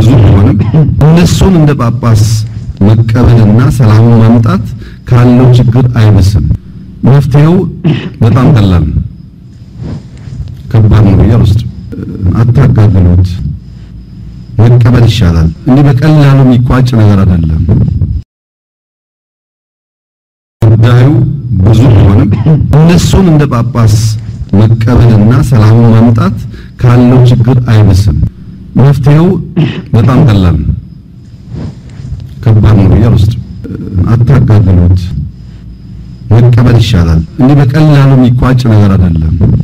ብዙ ቢሆንም እነሱን እንደ ጳጳስ መቀበልና ሰላሙን ማምጣት ካለው ችግር አይብስም። መፍትሄው በጣም ቀላል ነው። ከባድ ነው ብዬ አልወስድም። አታጋግሉት፣ መቀበል ይሻላል። እንዲህ በቀላሉ የሚቋጭ ነገር አይደለም። ጉዳዩ ብዙ ቢሆንም እነሱን እንደ ጳጳስ መቀበልና ሰላሙን ማምጣት ካለው ችግር አይብስም። መፍትሄው በጣም ቀላል ነው። ከባድ ነው ብዬ አልወስድም። አታጋግሉት፣ መቀበል ይሻላል። እንዲህ በቀላሉ የሚቋጭ ነገር አይደለም።